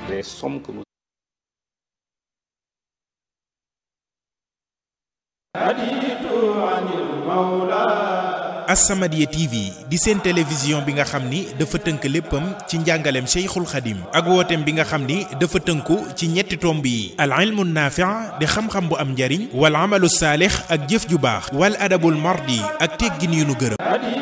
les sommes que nous As-Samadiyya TV di seen télévision bi nga xam ni dafa tënk léppam ci njàngaleem Cheikhul Khadim ak wooteem bi nga xam ni dafa tënku ci ñetti tomb yi al ilmu naafi' di xam-xam bu am njariñ wal amalu saalix ak jëf ju baax wal adabul mardi ak teggin yu nu gërëm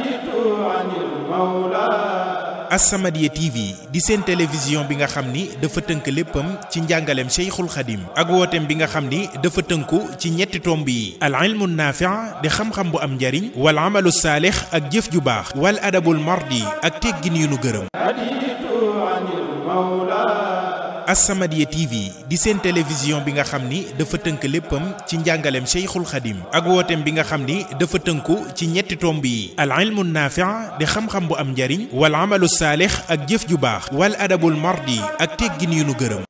As-Samadiyya TV di seen télévision bi nga xam ni dafa tënk léppam ci njàngaleem Cheikhul Khadim ak wooteem bi nga xam ni dafa tënku ci ñetti tomb yi al ilmu naafi' di xam-xam bu am njariñ wal amalu saalix ak jëf ju baax wal adabul mardi ak teggin yu nu gërëm As-Samadiyya TV di seen télévision bi nga xam ni dafa tënk léppam ci njàngaleem Cheikhul Khadim ak wooteem bi nga xam ni dafa tënku ci ñetti tomb yi al ilmu naafi' di xam-xam bu am njariñ wal amalu saalix ak jëf ju baax wal adabul mardi ak teggin yu nu gërëm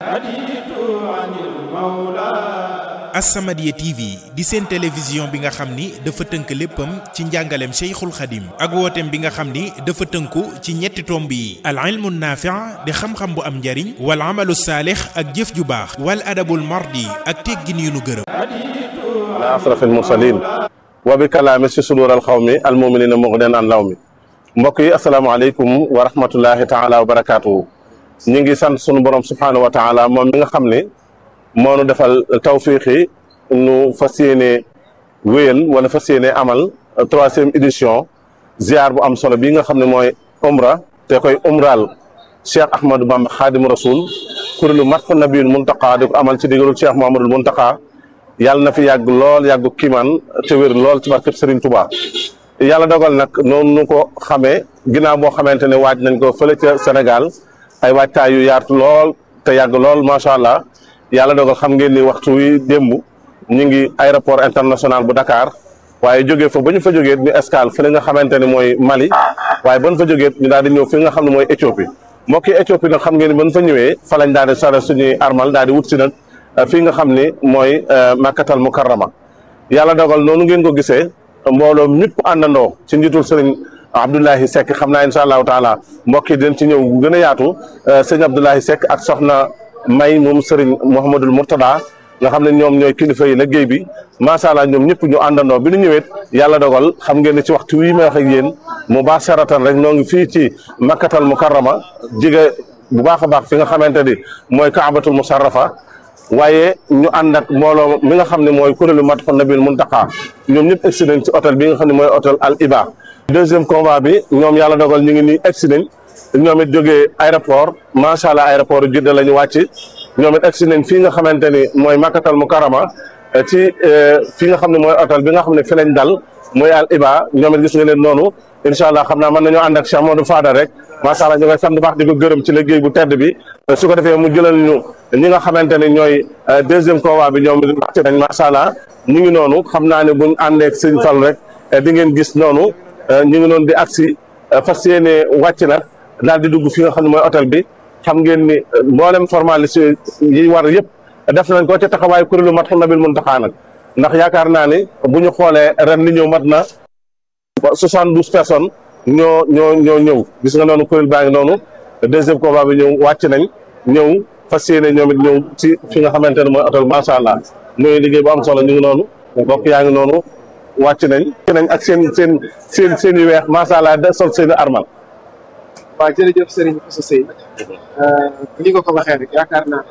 As-Samadiyya TV di seen télévision bi nga xam ni dafa tënk léppam ci njàngaleem Cheikhul Khadim ak wooteem bi nga xam ni dafa tënku ci ñetti tomb yi al ilmu naafi' di xam-xam bu am njariñ wal amalu saalix ak jëf ju baax wal adabul mardi ak teggin yu nu gërëm ala asrafil mursalin wa bi kalaami si sudural xawmi al muminina mughdan an law mi mbokk yi asalaamaaleykum wa rahmatullahi taala wa barakaatuhu ñu ngi sant sunu borom subhaanahu wa taala moom mi nga xam ne moo nu defal tawfiixi nu fas yéene wéyal wala fas yéene amal troisième édition ziar bu am solo bii nga xam ne mooy umra te koy umraal Cheikh Ahmadou Bamba Xaadimu Rasul kuréelu Madhoun Nabiyul Muntaqa di ko amal ci digalul Cheikh Mouhamadul Muntaqa yàlla na fi yàgg lool yàggu kiimaan te wér lool ci barkeb Serigne Touba. yàlla dogal nag noonu nu ko xamee ginnaaw boo xamante ne waaj nañ ko fële ca Sénégal ay waajtaay yu yaatu lool te yàgg lool macha allah. yàlla dogal xam ngeen ni waxtu wi démb ñu ngi aéroport international bu Dakar waaye jógee fa ba ñu fa jógee ñu escale fi nga xamante ne mooy Mali waaye ba ñu fa jógee ñu daal di ñëw fi nga xam ne mooy Éthiopie mbokki Éthiopie nag xam ngeen ni ba ñu fa ñëwee fa lañ daal di sore suñuy armal daal di wut si nag fii nga xam ni mooy Makkatal Mukarrama yàlla dogal noonu ngeen ko gisee mbooloo ñëpp àndandoo ci njiitul sëriñ Abdoulahi Seck xam naa incha allahu taala mbokk yi dañ ci ñëw gën a yaatu sëriñ Abdoulahi Seck ak soxna. may moom Serigne Mouhamadul Mourtada nga xam ne ñoom ñooy kilifa yi liggéey bi macha allah ñoom ñëpp ñu àndandoo bi ñu ñëwee yàlla dogal xam ngeen ne ci waxtu wii may wax ak yéen mu baax saratan rek ñoo ngi fii ci makkatal mukarrama jige bu baax a baax fi nga xamante ni mooy kaabatul musarrafa waaye ñu ànd ak mbooloo mi nga xam ne mooy kuréelu Madhoun Nabiyul Muntaqa ñoom ñëpp egsi nañ ci hôtel bi nga xam ne mooy hôtel Al Iba deuxième convoi bi ñoom yàlla dogal ñu ngi nii egsi nañ ñoom it jógee aéroport macha allah aéroport Jidda la ñu wàcc ñoom it egsi nañ fii nga xamante ni mooy Makkatal Mukarrama ci fi nga xam ne mooy hôtel bi nga xam ne fi lañ dal mooy Al Iba ñoom it gis nga leen noonu incha allah xam naa mën nañoo ànd ak Cheikh Modou Fada rek macha allah ñu ngay sant baax di ko gërëm ci liggéey bu tedd bi su ko defee mu jëlal ñu ñi nga xamante ne ñooy deuxième convoi bi ñoom wàcc nañ macha allah ñu ngi noonu xam naa ne buñ àndee ak sëñ Fall rek di ngeen gis noonu ñu ngi noonu di agsi fas yéene wàcc nag daal di dugg fi nga xam ne mooy hôtel bi xam ngeen ni mboolem formalité yi war yëpp def nañ ko ca taxawaayu kuréelu Madhoun Nabiyul Muntaqa nag ndax yaakaar naa ni bu ñu xoolee ren li ñëw mat na soixante douze personnes ñoo ñoo ñoo ñëw gis nga noonu kuréel baa ngi noonu deuxième combat bi ñëw wàcc nañ ñëw fas yéene ñoom it ñëw ci fi nga xamante ne mooy hôtel macha allah muy liggéey bu am solo ñu ngi noonu mbokk yaa ngi noonu wàcc nañ. nañ ak seen seen seen seen yu weex macha allah da sol seen i armal. waaw jërëjëf Serigne Moussa Seye li nga ko waxee rek yaakaar naa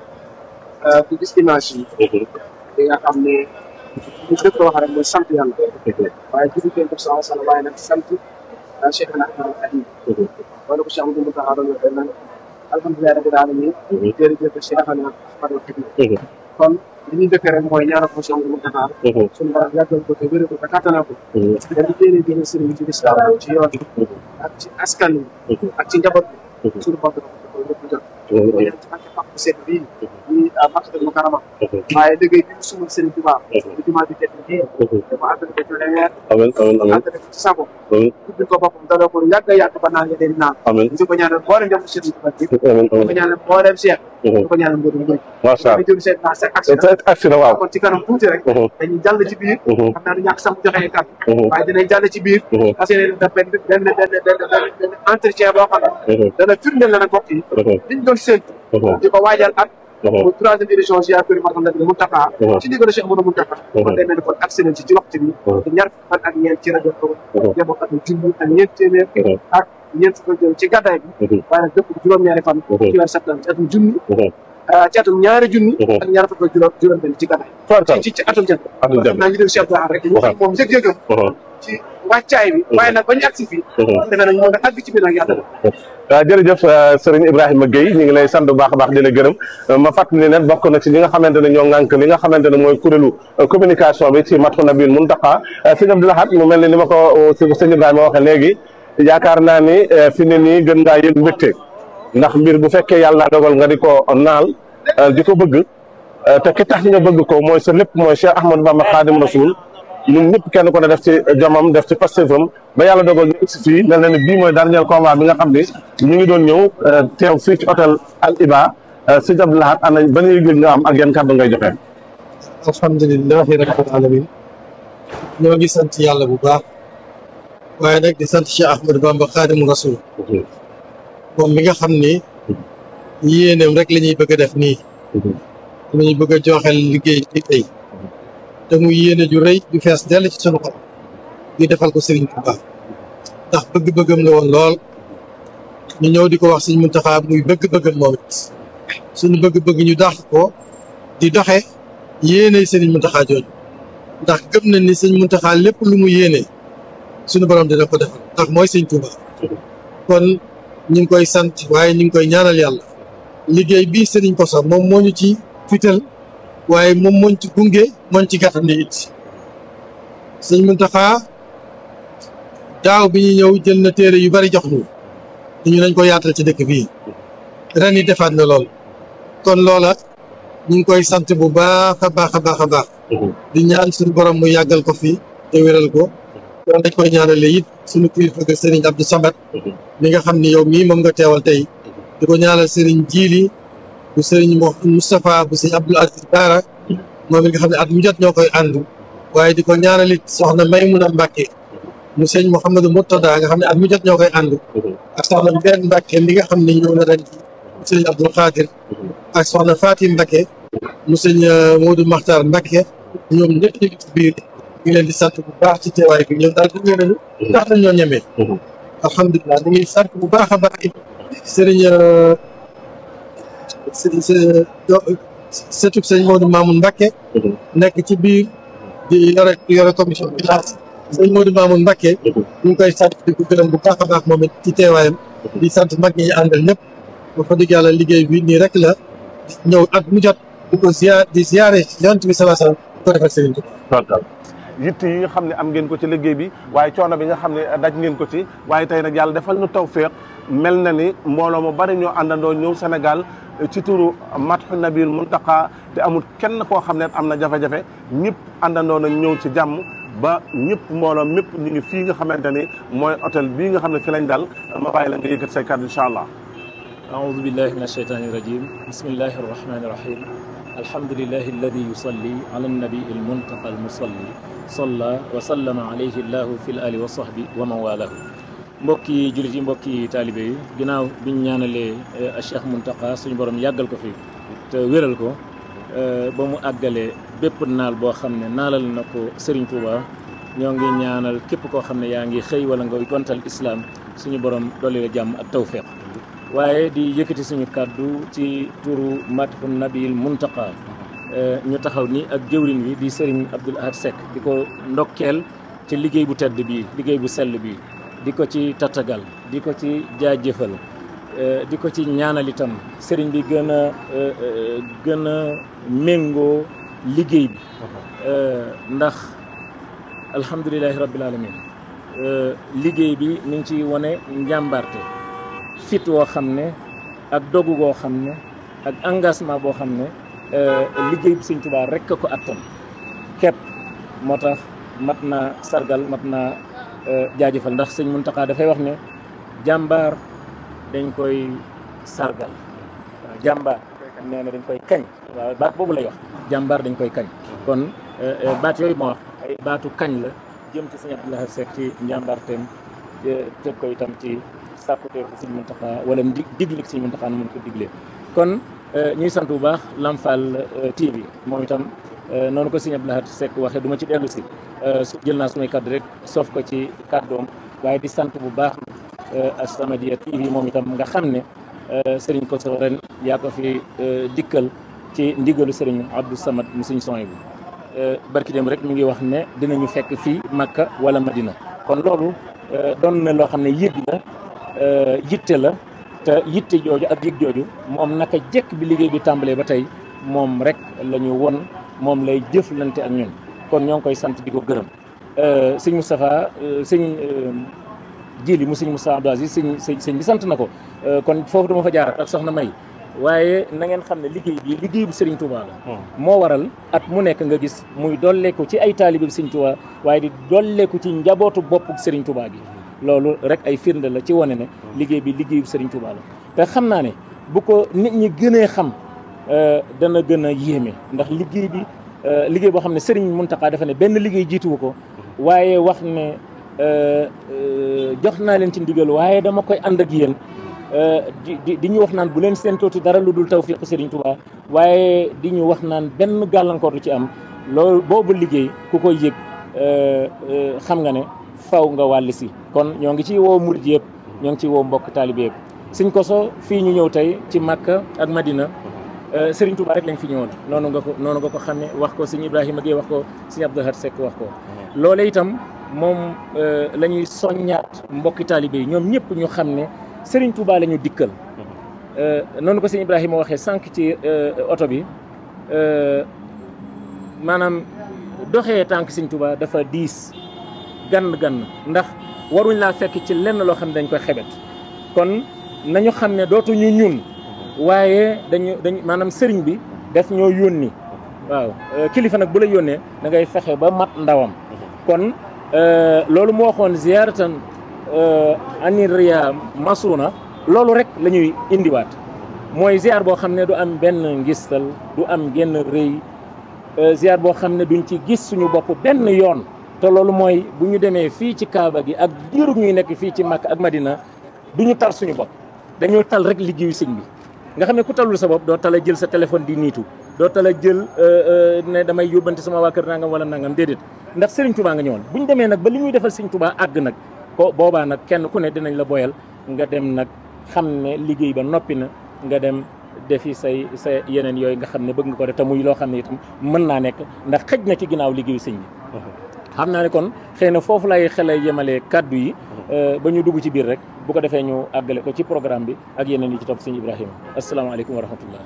ku gis image yi di nga xam ne bu dëkk wax rek mooy sant yàlla waaye jiitu kenn def sa sala waaye nag sant Cheikh na Ahmad Khadim wala ko Cheikh Amadou Moustapha doon waxee nag alhamdulilah rabbil alamin jërëjëf Cheikh na Ahmad Khadim kon li ñuy dëkk rek mooy ñaanal ko Cheikh Amadou Moustapha suñu borom yàggal ko te wéral ko te kattanal ko dañu téere jëlee Serigne ci lislaam ci yoon ak ci askan wi ak ci njaboot bi suñu bopp da ko lépp jot ñaan ci barke Pape Seck bii ñi Makkatal Mukarrama waaye liggéey bi mu sumal Serigne Touba di jumaa bi tedd bii dafa àggale ko ci leer amiin amiin amiin àggale ko ci sago amiin tuddi ko boppam daloo ko yàgg a yàgg ba naan nga den naan amiin di ko ñaanal mboolem njaboot Serigne Touba bi amiin di ko amiin ñaanal mboolem Cheikh di ko ñaanal mboolem Mbodj macha allah di jël seen naa seen action te agsi na waaw kon ci kanam tuuti rek dañuy jàll ci biir xam naa du ñàkk sax mu joxe kàddu waaye dinañ jàll ci biir parce que def benn benn benn benn benn entretien boo xam ne dana firndeel la nag mbokk yi liñ doon séntu di ko waajal at mu troisième édition ziar kër Matam Nabi Mountakha ci ndigal Cheikh Amadou Mountakha kon day mel ni kon accès nañ ci ci waxtu bi te ñaar fukki fan ak ñeent ci rajo ko yemoo ak junni ak ñeent téeméer ak ñeent fukki ci gàddaay bi waaye nag dëpp juróom-ñaari fan ci weer septembre ci atum junni ci atum ñaari junni ak ñaar fukk ak juróom juróom benn ci gàddaay ci ci atum jant atum jant naa ñu dem Cheikh Bara rek ñu xam moom yëg-yëgam ci wàccaay bi waaye nag ba ñu agsi fii defe nañ moo nga àgg ci biir nag yàlla waaw jërëjëf sëriñ Ibrahima Guèye ñu ngi lay sant bu baax a baax di la gërëm ma fàttali ne bokk na ci ñi nga xamante ne ñoo ŋànk li nga xamante ne mooy kuréelu communication bi ci Madhoun Nabil Mountakha sëñ Abdou Lahad mu mel ne ni ma ko sëñ Ibrahima waxee léegi yaakaar naa ni fi ne nii gën ngaa yëg mbégte ndax mbir bu fekkee yàlla dogal nga di ko naal di ko bëgg te ki tax nga bëgg ko mooy sa lépp mooy Cheikh Ahmadou Bamba Khadim Rasoul ñun ñëpp kenn ko ne def ci jomam def ci pastéefam ba yàlla dogal ñu si fii mel na ni bii mooy dernier combat bi nga xam ni ñu ngi doon ñëw teew fii ci hôtel Al Iba sëñ Abdou Lahad ana ban yëg nga am ak yan kàddu ngay joxe. alhamdulilahi rabbil alamin ñoo ngi sant yàlla bu baax waaye nag di sant Cheikh Ahmadou Bamba Khadim Rasoul moom mi nga xam ni yéeneem rek la ñuy bëgg a def nii la ñuy bëgg a joxel liggéey ci tey te muy yéene ju rëy ju fees dell ci sunu xol ñu defal ko Serigne Touba ndax bëgg-bëggam la woon lool ñu ñëw di ko wax Serigne Mountakha muy bëgg-bëggam moom it suñu bëgg-bëgg ñu dàq ko di doxe yéene Serigne Mountakha jooju ndax gëm nañ ni Serigne Mountakha lépp lu mu yéene suñu borom dina ko defal ndax mooy Serigne Touba kon ñu ngi koy sant waaye ñu ngi koy ñaanal yàlla liggéey bii Serigne Kosso moom moo ñu ci fital waaye moom mooñ ci gunge mooñ ci gàttal ni it sëñ Mountakha daaw bi ñu ñëw jël na téere yu bari jox ñu ñu nañ ko yaatal ci dëkk bii ren yi defaat na lool kon loola ñu ngi koy sant bu baax a baax a baax a baax di ñaan suñu borom mu yàggal ko fii te wéral ko loolu dañ koy ñaanale it suñu kilifa ga Serigne Abdou Samad mi nga xam ni yow mii moom nga teewal tey di ko ñaanal Serigne Jili bu Serigne Moustapha bu Serigne Abdoul Aziz Baara moom it nga xam ne at mu jot ñoo koy ànd waaye di ko ñaanalit soxna Maymuna Mbàkke mu sëñ Mouhamadou Murtada nga xam ne at mu jot ñoo koy ànd ak soxna benn Mbàkke mi nga xam ne ñëw na ren mu sëñ Abdoul Khadir ak soxna Fatim Mbàkke mu sëñ Modou Makhtar Mbàkke ñoom ñëpp ñu ngi ci biir ñu ngi leen di sant bu baax ci teewaay bi ñoom daal gunge nañu tax nañ ñoo ñemee alhamdulilah ñu ngi sant bu baax a baax it sëriñ sëriñ sëtub sëñ Modou Mamoun Mbacke nekk ci biir di yore yore commission finance sëñ Modou Mamoun Mbacke ñu ngi koy sant di ko gërëm bu baax a baax moom it ci teewaayam di sant mag ñi ñu àndal ñëpp ba fa dëgg yàlla liggéey bi nii rek la ñëw at mu jot di ko ziar di ziare yonent bi salaa salaam di ko defal sëriñ total yitt yi nga xam ne am ngeen ko ci liggéey bi waaye coono bi nga xam ne daj ngeen ko ci waaye tey nag yàlla defal nu tawféex mel na ni mbooloo mu bari ñoo àndandoo ñëw Sénégal ci turu Madhoun Nabil Mountakha te amul kenn koo xam ne am na jafe-jafe ñëpp àndandoo nañ ñëw ci jàmm ba ñëpp mbooloo mépp ñu ngi fii nga xamante ni mooy hôtel bii nga xam ne fi lañ dal ma bàyyi la nga yëkkat say kàddu incha allah أعوذ بالله من الشيطان الرجيم بسم الله الرحمن الرحيم الحمد لله الذي يصلي على النبي المنتقى المصلي صلى وسلم عليه الله في الآل وصحبه ومن والاه mbokki jullit yi mbokki taalibe yi ginnaaw biñ ñaanalee Cheikh Mountakha suñu borom yàggal ko fi te wéral ko ba mu àggalee bépp naal boo xam ne naalal na ko Serigne Touba ñoo ngi ñaanal képp koo xam ne yaa ngi xëy wala nga gontal islam suñu borom dolli la jàmm ak tawféex waaye di yëkkati suñu kàddu ci turu Madhoun Nabil Mountakha ñu taxaw ni ak jëwrin wi di Serigne Abdoul Ahad Seck di ko ndokkeel ci liggéey bu tedd bii liggéey bu sell bii di ko ci tatagal di ko ci jaajëfal di ko ci ñaanal itam sëriñ bi gën a gën a méngoo liggéey bi ndax alhamdulilahi rabbil alamin liggéey bi mi ngi ci wane njàmbarte fit woo xam ne ak dogu goo xam ne ak engagement boo xam ne liggéey bi Sëñ Tuubaa rekk ko attan képp moo tax mat naa sargal mat naa jaajëfal ndax sëñ Muntaxa dafay wax ne jàmbaar dañ koy sargal waaw jàmbaar nee na dañ koy kañ waaw baat boobu lay wax jàmbaar dañ koy kañ kon baat yooyu ma wax ay baatu kañ la jëm ci sëñ Abdoul Ahad Seck ci njàmbaarteem teg ko itam ci sàkkutee ko Sëriñ Muntaxa wala di digle Sëriñ Muntaxa nu mun ko diglee kon ñuy sant bu baax Lamfal TV moom itam noonu ko Sëriñ Abdou Lahad Seck waxee du ma ci dellu si jël naa sumay kàddu rek soof ko ci kàddoom waaye di sant bu baax As-Samadiyya TV moom itam nga xam ne Sëriñ Koso ren yaa ko fi dikkal ci ndigalu Sëriñ Abdou Samad mu suñ son bi barki dem rek mi ngi wax ne dinañu fekk fii Makka wala Madina kon loolu doon na loo xam ne yëg la yitte la te yitte jooju ak yëg jooju moom naka jekk bi liggéey bi tàmbalee ba tey moom rek la ñu won moom lay jëflante ak ñun kon ñoo ngi koy sant di ko gërëm sëñ Moustapha sëñ Jili mu sëñ Moustapha Abdou Aziz sëñ sëñ bi sant na ko kon foofu dama fa jaar ak soxna May waaye na ngeen xam ne liggéey bi liggéey bu Serigne Touba la. moo waral at mu nekk nga gis muy dolleeku ci ay taalibe bi Serigne Touba waaye di dolleeku ci njabootu boppu Serigne Touba gi. loolu rek ay firnde la ci wane ne liggéey bi liggéey bu Serigne Touba la te xam naa ne bu ko nit ñi gënee xam dana gën a yéeme ndax liggéey bi liggéey boo xam ne Serigne Mountakha dafa ne benn liggéey jiituwu ko waaye wax ne jox naa leen ci ndigal waaye dama koy ànd ak yéen. di di di ñu wax naan bu leen séentooti dara lu dul tawfiq Serigne Touba waaye di ñu wax naan benn gàllankoor du ci am loolu boobu liggéey ku koy yëg xam nga ne faw nga wàll si. kon ñoo ngi ci woo murid yëpp ñoo ngi ci woo mbokk taalibe yëpp Sëñ Koso fii ñu ñëw tey ci Makka ak Madina Serigne Touba rek lañ fi ñëwoon noonu nga ko noonu nga ko xamee wax ko Sëñ Ibrahima Gueye wax ko Sëñ Abdou Lahad Seck wax ko. loolee itam moom la ñuy soññaat mbokki taalibe yi ñoom ñëpp ñu xam ne. Sëriñ Touba la ñu dikkal noonu ko sëñ Ibrahima waxee sànq ci oto bi maanaam doxee tànk sëñ Touba dafa diis gann gann ndax waruñ laa fekk ci lenn loo xam ne dañ koy xebet kon nañu xam ne dootuñu ñun waaye dañu dañ maanaam sëriñ bi def ñoo yónni waaw kilifa nag bu la yónnee da ngay fexe ba mat ndawam kon loolu moo waxoon ziaratan aniria masruna loolu rek la ñuy indiwaat mooy ziar boo xam ne du am benn ngistal du am genn rëy ziar boo xam ne duñ ci gis suñu bopp benn yoon te loolu mooy bu ñu demee fii ci Kaaba gi ak diiru ñuy nekk fii ci Makka ak Madina du ñu tal suñu bopp dañoo tal rek liggéeyu sëñ bi nga xam ne ku talul sa bopp doo tala jël sa téléphone di niitu doo tala jël ne damay yóbbante sama waa kër nangam wala nangam déedéet ndax Serigne Touba nga ñëwoon bu ñu demee nag ba li ñuy defal Serigne Touba àgg nag ko boobaa nag kenn ku ne dinañ la boyal nga dem nag xam ne liggéey ba noppi na nga dem defi say sa yeneen yooyu nga xam ne bëgg nga ko def te muy loo xam ne itam mën naa nekk ndax xëj na ci ginnaaw liggéeyu sëñ bi xam naa ne kon xëy na foofu lay xelay yemalee kaddu yi ba ñu dugg ci biir rek bu ko defee ñu àggale ko ci programme bi ak yeneen yi ci topp sëñ Ibrahima asalaamaaleykum wa rahmatullah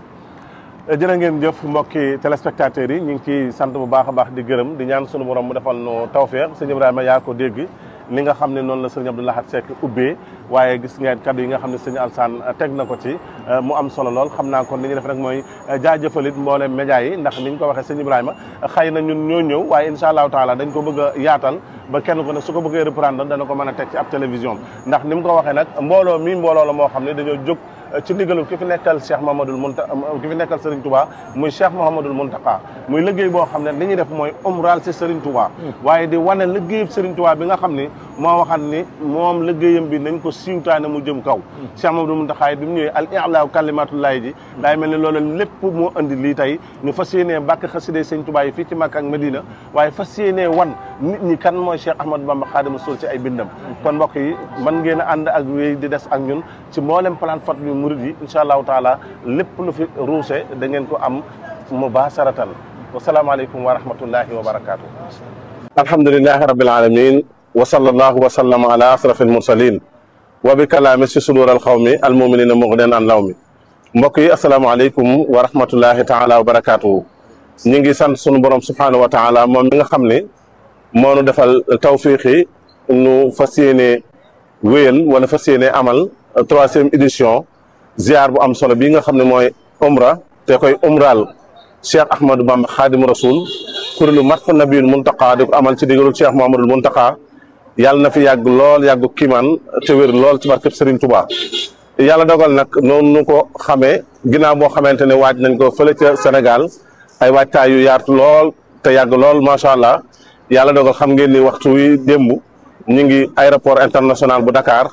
jërë ngeen jëf mbokki téléspectateurs yi ñu ngi ciy sant bu baax a baax di gërëm di ñaan sunu borom mu defal nu tawfeex sëñ Ibrahima yaa ko dégg ni nga xam ne noonu la sëñ Abdou Lahad Seck ubbee waaye gis ngeen kaddu yi nga xam ne sëñ Alsaan teg na ko ci mu am solo lool xam naa kon li ñu def rek mooy jaajëfalit mboolem média yi ndax ni ñu ko waxee sëñ Ibrahima xëy na ñun ñoo ñëw waaye incha allahu taala dañ ko bëgg a yaatal ba kenn ko ne su ko bëggee reprendre dana ko mën a teg ci ab télévision ndax ni mu ko waxee nag mbooloo mi mbooloo la moo xam ne dañoo jóg ci ndigalul ki fi nekkal Cheikh Mouhamadoul Mounta ki fi nekkal Serigne Touba muy Cheikh Mouhamadoul Mountakha muy liggéey boo xam ne li ñuy def mooy umral si Serigne Touba waaye di wane liggéeyub Serigne Touba bi nga xam ni moo waxat ni moom liggéeyam bi nañ ko siiwtaane mu jëm kaw Cheikh Mouhamadoul Mountakha bi mu ñëwee al i'laa kalimatullahi ji daay mel ni loolu lépp moo andi lii tey ñu fas yéenee bàkk xaside Serigne Touba yi fii ci Makka ak Medina waaye fas yéenee wan nit ñi kan mooy Cheikh Ahmadou Bamba Khadimu Rasul ci ay bindam kon mbokk yi mën ngeen a ànd ak wéy di des ak ñun ci mboolem plateforme bi murid yi incha allahu taala lépp lu fi ruuse da ngeen ko am mubasharatan wasalaamaaleykum wa rahmatullahi wa barakaatu. alhamdulilahi rabbil alamin wa sallallahu wa sallama ala asraf almursalin wa bi kalaami si sudur alxawmi almuminina mughdan an law mi mbokk yi asalaamaaleykum wa rahmatullahi taala wa barakaatu. ñu ngi sant sunu borom subhanahu wa taala moom mi nga xam ne moo nu defal tawfiqi nu fas yéene wéyal wala fas yéene amal troisième édition ziar bu am solo bii nga xam ne mooy umra te koy umral Cheikh Ahmadou Bamba Khadimu Rasul kuréelu Matxu Nabiyul Muntaqa di ko amal ci digalul Cheikh Mouhamadul Muntaqa yàlla na fi yàgg lool yàggu kiimaan te wér lool ci barkeb Serigne Touba. yàlla dogal nag noonu nu ko xamee ginnaaw boo xamante ne waaj nañ ko fële ca Sénégal ay waajtaay yu yaatu lool te yàgg lool macha allah yàlla dogal xam ngeen ni waxtu wi démb ñu ngi aéroport international bu Dakar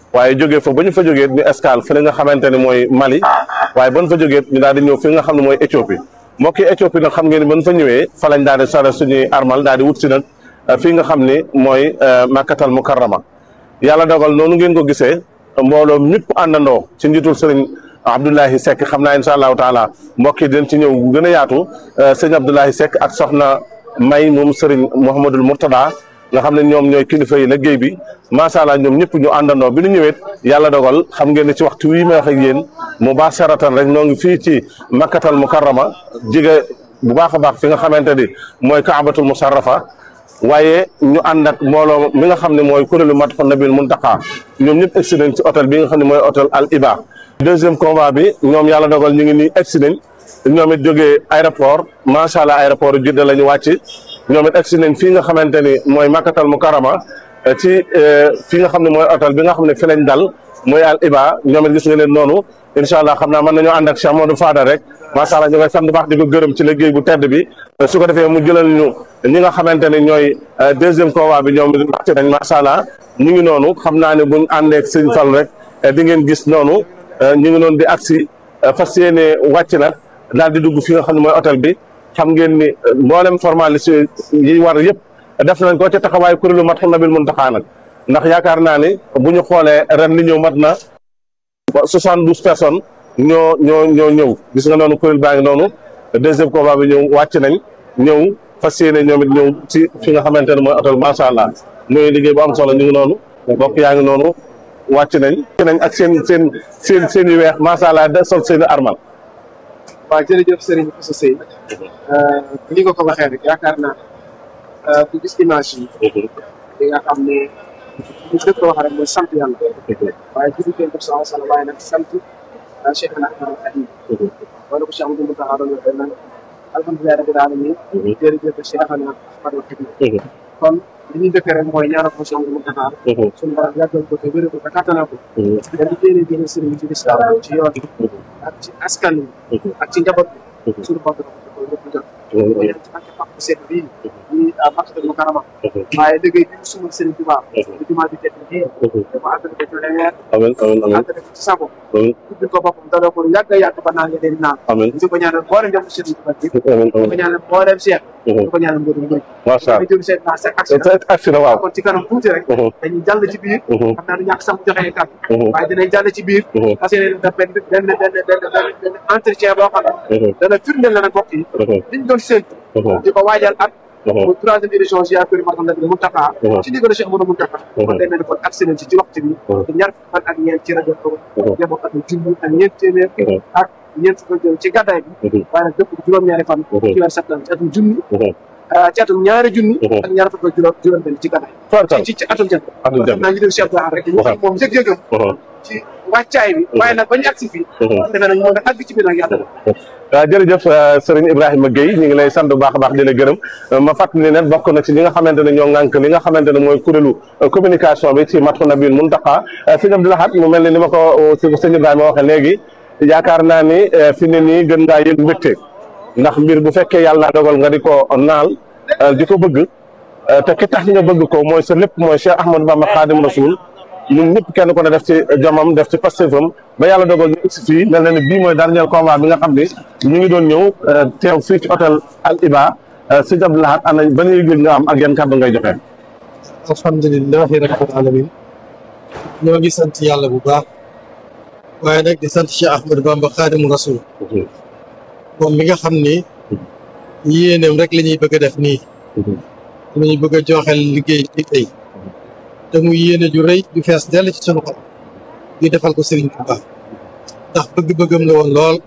waaye jógee fa ba ñu fa jógee ñu escale fële nga xamante ne mooy Mali waaye ba ñu fa jógee ñu daal di ñëw fi nga xam ne mooy Éthiopie mbokki Éthiopie nag xam ngeen ni ba ñu fa ñëwee fa lañ daal di sore suñuy armal daal di wut si nag fii nga xam ni mooy Makkatal Mukarrama yàlla dogal noonu ngeen ko gisee mbooloo ñëpp àndandoo ci njiitul sëriñ Abdoulahi Seck xam naa incha allahu taala mbokk yi dinañ ci ñëw bu gën a yaatu sëñ Abdoulahi Seck ak soxna May moom sëriñ Mouhamadul Mourtada nga xam ne ñoom ñooy kilifa yi liggéey bi macha allah ñoom ñëpp ñu àndandoo bi ñu ñëwee yàlla dogal xam ngeen ne ci waxtu wii may wax ak yéen mubasharatan rek ñoo ngi fii ci makkatal mukarrama jige bu baax a baax fi nga xamante ni mooy kaabatul musarrafa waaye ñu ànd ak mbooloo mi nga xam ne mooy kuréelu Madhoun Nabil Muntaqa ñoom ñëpp egsi nañ ci hôtel bi nga xam ne mooy hôtel Al Iba deuxième convoi bi ñoom yàlla dogal ñu ngi nii egsi nañ ñoom it jógee aéroport macha allah aéroport yu Jidda la ñu wàcc ñoom it egsi nañ fii nga xamante ni mooy makkatal mukarrama ci fi nga xam ne mooy hôtel bi nga xam ne fi lañ dal mooy Al Iba ñoom it gis nga leen noonu incha allah xam naa mën nañoo ànd ak Cheikh Modou Fada rek macha allah ñu koy sant baax di ko gërëm ci liggéey bu tedd bi su ko defee mu jëlal ñu ñi nga xamante ne ñooy deuxième convoi bi ñoom wàcc nañ macha allah ñu ngi noonu xam naa ne buñ àndeek sëñ Fall rek di ngeen gis noonu ñu ngi noonu di agsi fas yéene wàcc nag daal di dugg fi nga xam ne mooy hôtel bi xam ngeen ni mboolem formalité yi war yëpp def nañ ko ca taxawaay kuréelu Madhoun Nabil Muntaqa nag ndax yaakaar naa ni bu ñu xoolee ren li ñëw mat na soixante douze personnes ñoo ñoo ñoo ñëw gis nga noonu kuréel baa ngi noonu deuxième combat bi ñëw wàcc nañ ñëw fas yéene ñoom it ñëw ci fi nga xamante ne mooy hôtel macha allah muy liggéey bu am solo ñu ngi noonu bokk yaa ngi noonu wàcc nañ wàcc nañ ak seen seen seen seen yu weex macha allah da sol seen armal waaw jërëjëf Serigne Moussa Seye ni nga ko waxee rek yaakaar naa ku gis image yi di nga xam ne bu dëkk wax rek mooy sant yàlla waaye judi teen def sa sala waaye nag sant Cheikh na Ahmad Khadim wala ko Cheikh Amadou Mountakha doon waxee nag alhamdulilah rabbil alamin jërëjëf Cheikh na Ahmad Khadim kon li ñuy dëkkee rek mooy ñaanal ko Cheikh Amadou Mountakha suñu borom yàggal ko te wéral ko te kattanal ko dañu téere jële sëriñ ci lislaam ci yoon ak ci askan wi ak ci njaboot bi suñu bopp ko lépp jot ñaan ci barke Papa Seck bii ñi Makkatal Mukarrama waaye liggéey bi suma sëriñ Tuubaa di jumaa bi tedd bii dafa àggale ko ci leer amiin amiin amiin àggale ko ci sago amiin ubbil ko boppam daloo ko yàgg a yàgg ba naan nga leen naan amiin di ko ñaanal mboolem njabootu sëriñ Tuubaa bi di amiin ko ñaanal mboolem Cheikh di ko ñaanal mboolem mbir macha allah jëm seen naa seen action agsi na waaw kon ci kanam tuuti rek dañuy jàll ci biir xam naa du ñàkk sax mu joxee kàddu waaye dinañ jàll ci biir parce que def benn benn benn benn benn benn entretien boo xam ne dana firndeel la nag mbokk yi liñ doon séntu di ko waajal at muy troisième édition ziar kër Madhoun Nabil Muntaqa ci ndigalu Cheikh Amadou Muntaqa kon day mel ni kon accès nañ ci ci waxtu bi te ñaar fukki fan ak ñeent ci rajo ko yemoo ak junni ak ñeent téeméer ak ñeent fukk ak ci gàddaay bi waaye nag dëpp juróom-ñaari fan ci weer septembre ci atum junni ci atum ñaari junni ak ñaar fukk ak juróom juróom benn ci gàddaay ci ci atum jant atum jant naa ngi déglu Cheikh Abdou rek ñu xam moom yëg-yëgam ci wàccaay bi waaye nag bañu agsi fii defe nañ moo nga àgg ci biir nag yàlla waaw jërëjëf sëriñ Ibrahima Guèye ñu ngi lay sant bu baax a baax di la gërëm ma fàttali ne bokk na ci ñi nga xamante ne ñoo ŋànk li nga xamante ne mooy kuréelu communication bi ci Madhoun Nabil Muntaqa sëñ Abdou Lahad mu mel ni ni ma ko sëñ Ibrahima waxee léegi yaakaar naa ni fi ne nii gën ngaa yëg mbégte ndax mbir bu fekkee yàlla dogal nga di ko naal di ko bëgg te ki tax nga bëgg ko mooy sa lépp mooy Cheikh Ahmadou Bamba Khadim Rasoul ñun ñëpp kenn ko ne def ci jomam def ci pastéefam ba yàlla dogal ñu egsi fii mel na ni bii mooy dernier combat bi nga xam ni ñu ngi doon ñëw teew fii ci hôtel Al Iba sëñ Abdou Lahad ana ban yëg-yëg nga am ak yan kàddu ngay joxe. alhamdulilahi rabbil alamin ñoo ngi sant yàlla bu baax waaye nag di sant Cheikh Ahmadou Bamba Khadim Rasoul moom mi nga xam ni yéeneem rek la ñuy bëgg a def nii la ñuy bëgg a joxel liggéey ci tey te mu yéene ju rëy ju fees dell ci sunu xol ñu defal ko Serigne Touba ndax bëgg-bëggam la woon lool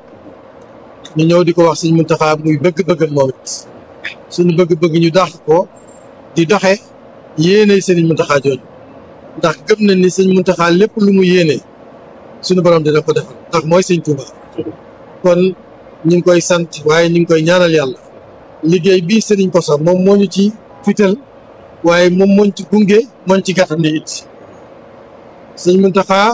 ñu ñëw di ko wax Serigne Mountakha muy bëgg-bëggam moom it suñu bëgg-bëgg ñu dàq ko di doxe yéene Serigne Mountakha jooju ndax gëm nañ ni Serigne Mountakha lépp lu mu yéene suñu borom dina ko defal ndax mooy Serigne Touba kon ñu ngi koy sant waaye ñu ngi koy ñaanal yàlla liggéey bii Serigne Kosso moom moo ñu ci fital waaye moom mooñ ci gunge mooñ ci gàttandi it sëñ Muntaxa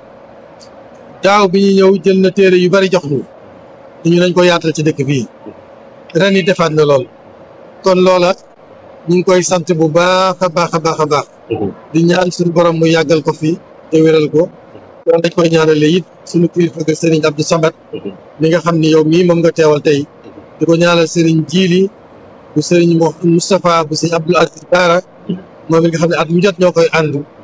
daaw bi ñu ñëw jël na téere yu bari jox ñu ñu nañ ko yaatal ci dëkk bii ren yi defaat na lool kon loola ñu ngi koy sant bu baax a baax a baax a baax di ñaan suñu borom mu yàggal ko fi te te wéral ko loolu dañ koy ñaanale it suñu kilifa ga sëriñ Abdou Samad mi nga xam ni yow mii moom nga teewal tey di ko ñaanal sëriñ Jiili bu sëriñ Moustapha bu sëriñ Abdoul Aziz Baara moom mi nga xam ne at mu jot ñoo koy ànd